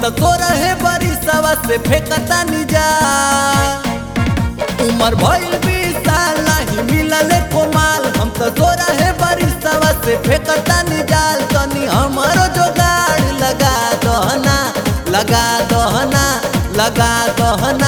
तो तोरा है बड़ी सवा से फेंकता निजा उमर भइल बीस साल नहीं मिलल कोमाल हम तो तोरा है बड़ी सवा से फेंकता निजाल तनी हमारो जोगाड़ लगा दहना लगा दहना लगा दहना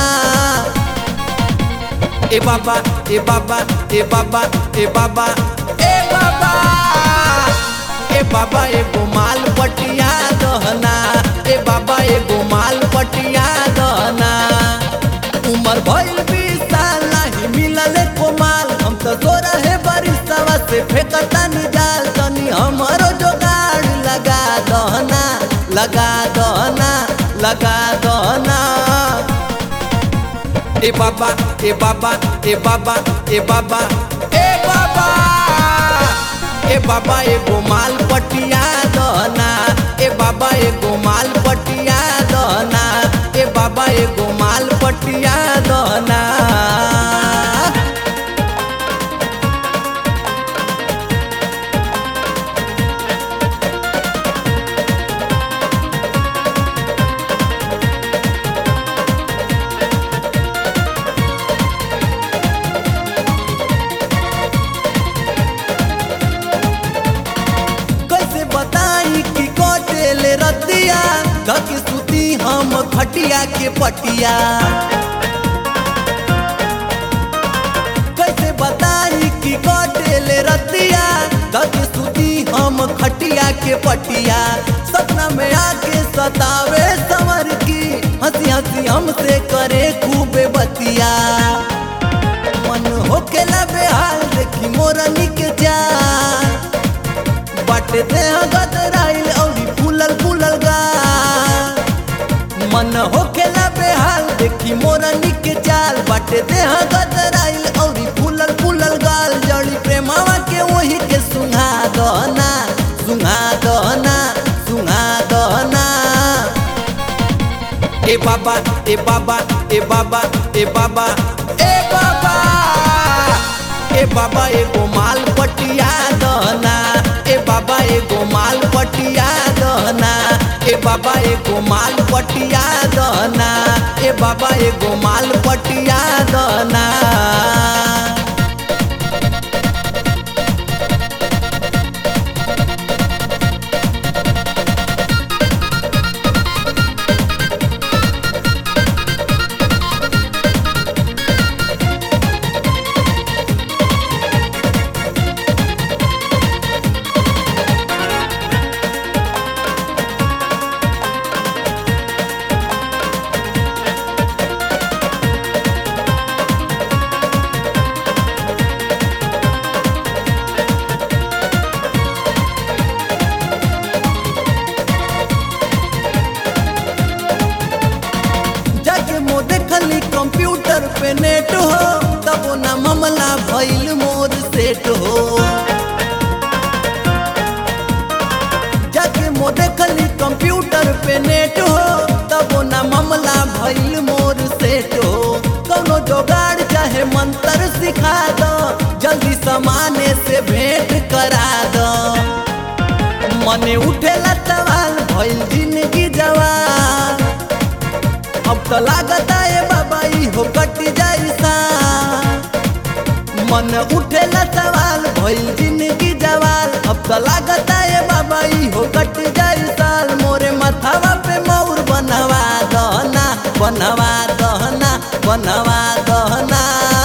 ए बाबा ए बाबा ए बाबा ए बाबा ए बाबा ए बाबा एगो माल पटिया दहना ए बाबा एगो माल पटिया दहना उमर भइल बीस साल नहीं मिलल कोमाल हम तो तोरा है बरिसवा से फेंकता निजाल तनी हमारो जोगाड़ लगा दहना लगा दहना लगा दहना ए बाबा ए बाबा ए बाबा ए बाबा ए बाबा ए बाबा एगो माल पटिया दहना ए बाबा एगो माल पटिया दहना ए बाबा एगो माल पटिया दहना कैसे बताई कि कटेले रतिया धक सुती हम खटिया के पटिया कैसे बताई कि कटेले रतिया धक सुती हम खटिया के पटिया सपना में आके सतावे समर की हंसी हंसी हमसे करे खूब बतिया मन होकेला बेहाल देखी मोरनी के जा बाटे देह गदराइल औरी फूलल फूलल गा मन होखेला बेहाल देखी मोरनी के चाल बाटे देह गदराइल औरी फूलल फूलल गाल जड़ी प्रेमावा के वही के सुंघा दहना सुंघा दहना सुंघा दहना ए बाबा ए बाबा ए बाबा ए बाबा ए बाबा ए बाबा एगो माल पटिया दहना ए बाबा एगो माल पटिया दहना ए बाबा एगो माल पटिया दहना ए बाबा एगो माल पटिया दहना जाके मो देखली कंप्यूटर पे नेट हो तब ना मामला भइल मोर सेट हो जाके मो देखली कंप्यूटर पे नेट हो तब ना मामला भइल मोर सेट हो कौनो जोगाड़ चाहे मंत्र सिखा दो जल्दी समाने से भेंट करा दो मने उठेला सवाल भइल जिंदगी जवान अब तो लागता है बाबा ई हो कट जाई सा मन उठेला सवाल भइल जिंदगी जवाल अब तो लागता है बाबा ई हो कट जाई साल मोरे मथावा पे मौर बनवा दहना बनवा दहना बनवा दहना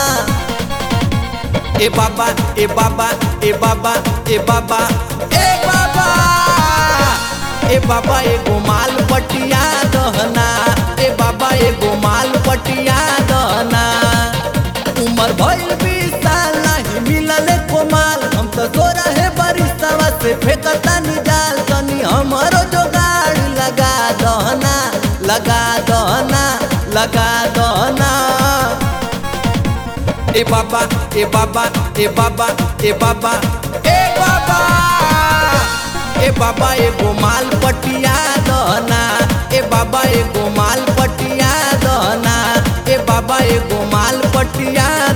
ए बाबा ए बाबा ए बाबा ए बाबा ए बाबा ए बाबा एगो माल पटिया दहना ए बाबा एगो माल पटिया दहना उमर भइल बीस साल नहीं मिलल कोमाल हम तो तोरा है बरिसवा से फेंकता निजाल तनी हमारो जोगाड़ लगा दहना लगा दहना लगा दहना ए बाबा ए बाबा ए बाबा ए बाबा ए बाबा ए बाबा एगो माल पटिया दहना ए बाबा एगो माल पटिया दहना ए बाबा एगो माल पटिया